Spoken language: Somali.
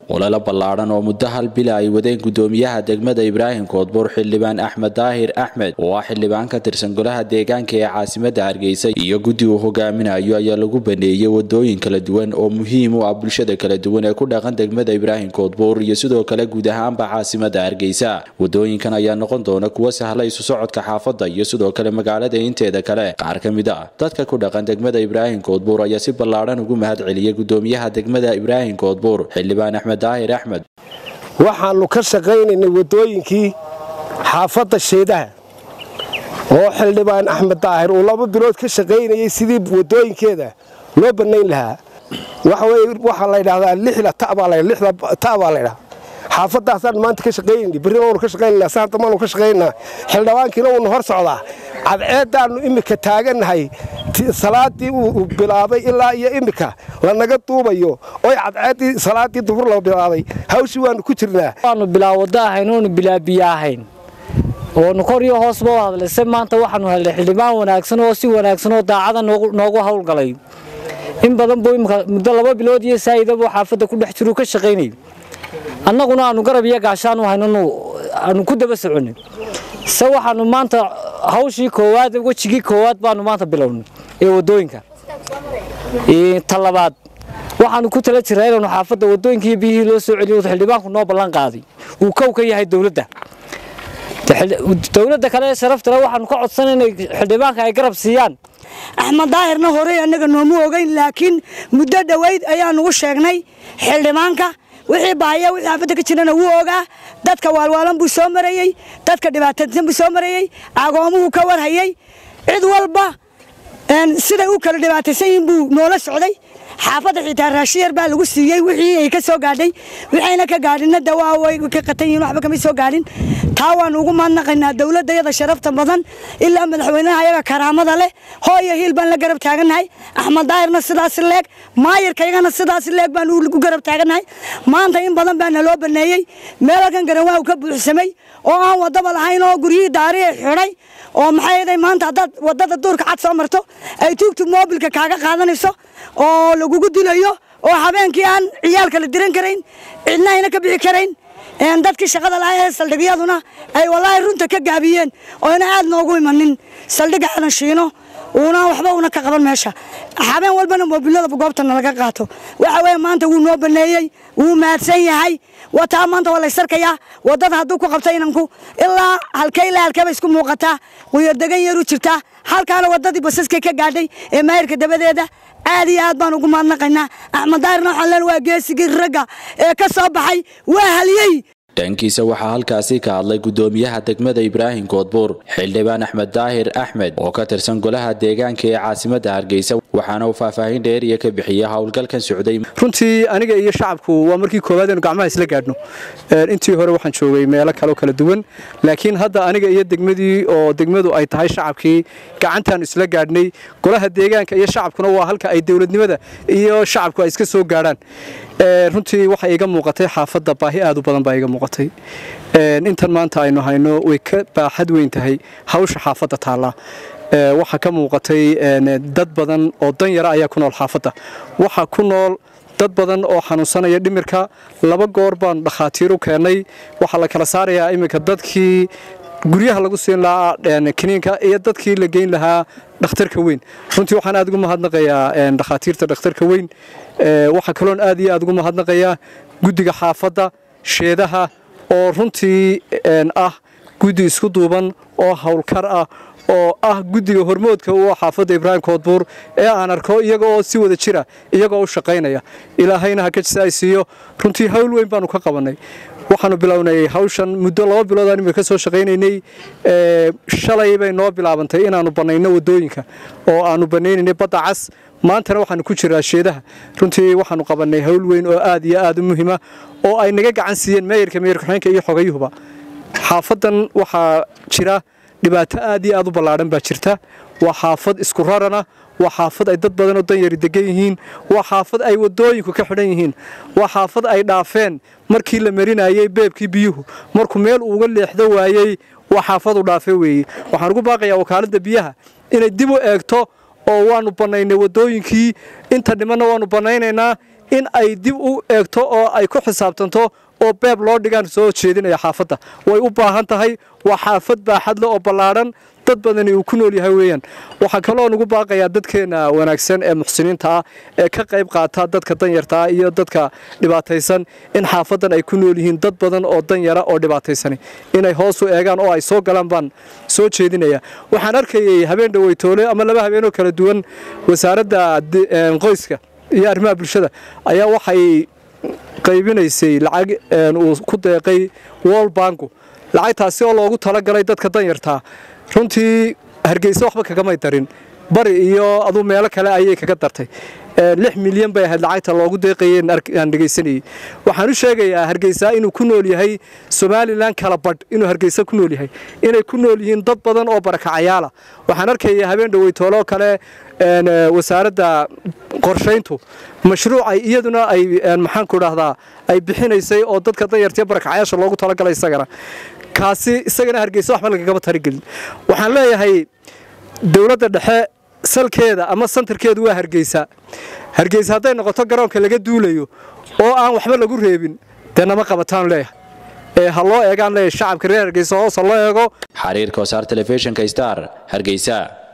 olala ballaadhan oo muddo hal bila ay wadeen gudoomiyaha degmada ibraahim koodbuur xildhibaan axmed daahir axmed oo ah xildhibaan ka tirsan golaha deegaanka ee caasimada hargeysa iyo guddi uu hogaaminayo ayaa lagu baneeyey wadooyin kala duwan oo muhiim u ah bulshada kala duwan ee ku dhaqan degmada ibraahim koodbuur iyo sidoo kale guud ahaanba caasimada hargeysa wadooyinkan ayaa noqon doona kuwa sahla isu socodka xaafadda iyo sidoo kale magaalada inteeda kale qaar ka mid ah dadka ku dhaqan degmada ibraahim koodbuur ayaa si ballaadhan ugu mahad celiyay gudoomiyaha degmada ibraahim koodbuur xildhibaan axmed daahir axmed waxaannu ka shaqaynaynay waddooyinkii xaafadda sheedaha oo xildhibaan axmed daahir uu laba bilood ka shaqaynayay sidii waddooyinkeeda loo bannayn lahaa waxaa la ydhahdaa lixda ta baa laydhaha xaafadaasaan maanta ka shaqaynayna berrina waanu ka shaqaynanaa saanta maanu ka shaqaynaynaa xildhibaankiina uuna hor socdaa cadceeddaannu immika taagannahay salaadii uu bilaabay ilaa iyo immika lanaga duubayo oy cadceeddii salaaddii duhur la bilaabay hawshii waannu ku jirnaa waanu bilaa waddo ahayn oonu bilaa biyo ahayn oonu kor iyo hoosba u hadlayse maanta waxaanu helnay xildhibaan wanaagsan oo si wanaagsan oo daacada noogu howlgalay in badan buu imika muddo laba bilood iyo saa'idabuu xaafadda ku dhex jiruu ka shaqaynayay annaguna aanu garab iyo gaashaan u hayno aanu ku daba soconay se waxaanu maanta hawshii koowaad wejigii koowaad baanu maanta bilownay ee waddooyinka ta labaad waxaanu ku tala jiraa inaanu xaafadda waddooyinkii biyihii loo soo celiyo xildhibaanku noo ballan qaaday uu kow ka yahay dowladda dowladda kale ee sharaftale waxaanu ka codsan inay xildhibaanka ay garab siiyaan axmed daahirna horey annaga noomu ogeyn laakiin muddo dhoweyd ayaanu u sheegnay xildhibaanka wixii bahaya wixii xaafadda ka jirana wuu ogaa dadka waalwaalan buu soo marayey dadka dhibaataysan buu soo marayey agoomuhu ka warhayey cid walba siday u kala dhibaataysan yihiin buu noola socday xaafadda xitaa raashiyar baa lagu siiyey wixii ay ka soo gaadhay waxayna ka gaadhinna dawaa way ka qatan yihiin waxba kama soo gaadhin taa waanu ugu mahadnaqaynaa dowladdayada sharafta badan ilaa madaxweynaha ayaga karaamada leh hooyo hiil baan la garab taagannahay axmed daahirna sidaas leeg maayarkaygana sidaas leeg baan u garab taagannahay maanta in badan baana loo baneeyey meelalkan garawaa ka buuxsamay oo aan wadaba lahayn oo guryihii daari xidhay oo maxay aday maanta haddaad wadada duurka cad soo marto ay tuugtug moobilka kaaga qaadanayso oo lagugu dilayo oo habeenkii aan ciyaalka la diran karayn cidna ayna ka bixi karayn dadkii shaqada lahaa ee saldhigyaduna ay walaahi runta ka gaabiyeen oo ina aad noogu imanin saldhigga aadan shiino uuna waxba una ka qaban meesha habeen walbana moobilada goobtana laga qaato waxa weye maanta wuu noo baneeyey wuu mahadsan yahay wataa maanta waa laysarkayaa wadada hadduu ku qabta inanku ilaa halkee ilaa halkeeba isku muuqataa quyardegan yaru jirtaa halkaana wadadii basaskay ka gaadhay ee maayirka dabadeeda aad iyo aad baan ugu mahadnaqaynaa axmed daahirna waxaan leen waa geesigii ragga ee ka soo baxay waa haliyey dhankiisa waxaa halkaasi ka hadlay gudoomiyaha degmada ibraahim koodbuur xildhibaan axmed daahir axmed oo ka tirsan golaha deegaanka ee caasimada hargeysa waxaana uu faahfaahin dheeriya ka bixiyey howlgalkan socday runtii aniga iyo shacabku waa markii koowaad aynu gacmaha isla gaadhno intii hore waxaan joogay meelo kaleo kala duwan laakiin hadda aniga iyo degmadii oo degmadu ay tahay shacabkii gacantaanu isla gaadhnay golaha deegaanka iyo shacabkuna waa halka ay dowladnimada iyo shacabku ay iska soo gaadhaan runtii waxaa iiga muuqatay xaafadda baahi aad u badan baa iiga muuqatay intan maanta aynu hayno way ka baaxad weyn tahay hawsha xaafadda taallaa waxaa ka muuqatay dad badan oo dan yara ayaa ku nool xaafadda waxaa ku nool dad badan oo xanuunsanaya dhimirka laba goor baanu dhakhaatiir u keennay waxaa la kala saarayaa iminka dadkii guryaha lagu siin lahaa kiniinka iyo dadkii la geyn lahaa dhakhtarka weyn runtii waxaan aad ugu mahadnaqayaa dhakhaatiirta dhakhtarka weyn waxaa kaloon aad iyo aad ugu mahadnaqayaa guddiga xaafadda sheedaha oo runtii ah guddi isku duuban oo howlkar ah oo ah guddiga hormoodka u xaafadda ibraahim koodbuur ee aan arko iyaga oo si wada jira iyagoo u shaqaynaya ilaahayna ha ka jisa ay siiyo runtii hawl weyn baanu ka qabannay waxaanu bilownay hawshan muddo laba bilood aan imika ka soo shaqaynaynay shalay bay noo bilaabantay inaannu bannayno waddooyinka oo aannu bannaynaynay badda cas maantana waxaanu ku jiraa sheedaha runtii waxaanu qabannay hawl weyn oo aad iyo aad u muhiima oo ay naga gacan siiyeen meeyarka meeyarka xubeenka iyo xogayuhuba xaafaddan waxaa jira dhibaato aad iyo aad u ballaadhan baa jirta waa xaafad isku rarana waa xaafad ay dad badan oo danyari degan yihiin waa xaafad ay waddooyinku ka xidhan yihiin waa xaafad ay dhaafeen markii la marinayey beebkii biyuhu markuu meel uuga leexdo waayey waa xaafadu dhaafe weeye waxaan ugu baaqayaa wakaaladda biyaha inay dib u eegto oo waanu bannaynay waddooyinkii inta dhimanna waanu bannaynaynaa in ay dib u eegto oo ay ku xisaabtanto oo beeb loo dhigaan soo jeedinaya xaafadda way u baahan tahay waa xaafad baaxadle oo ballaadhan dad badani uu ku nool yahay weeyaan waxaa kaloo nugu baaqayaa dadkeenna wanaagsan ee muxsiniinta ah ee ka qayb qaata dadka danyarta ah iyo dadka dhibaataysan in xaafaddan ay ku nool yihiin dad badan oo danyara oo dhibaataysani inay hoos u eegaan oo ay soo galaan baan soo jeedinaya waxaan arkayay habeen dhaweytoole ama laba habeenoo kala duwan wasaaradda qoyska iyo arrimaha bulshada ayaa waxay qaybinaysay lacag uu ku deeqay wol banku lacagtaasi oo loogu talagalay dadka danyartaa runtii hargeysa waxba kagamay darin bari iyo aduu meelo kale ayay kaga dartay lix milyan bay ahayd lacagta loogu deeqayeen aan dhegaysanayey waxaan u sheegayaa hargeysa inuu ku nool yahay somalilan kala badh inuu hargeysa ku nool yahay inay ku nool yihiin dad badan oo barakacayaala waxaan arkaya habeen dhaweytooloo kale wasaaradda qorshayntu mashruucay iyaduna ay maxaanku dhahdaa ay bixinaysay oo dadka danyartiyo barakacayaasha loogu talagalay isagana kaasi isagana hargeysa waxba lagagama tarigelin waxaan leeyahay dowladda dhexe salkeeda ama santarkeedu waa hargeysa hargeysa hadday noqoto garoonka laga duulayo oo aan waxba lagu reebin dee nama qabataan leeyahay ee ha loo eegaan leeyahay shacabka reer hargeysa hoos ha loo eego xariirka wasaar telefishinka star hargeysa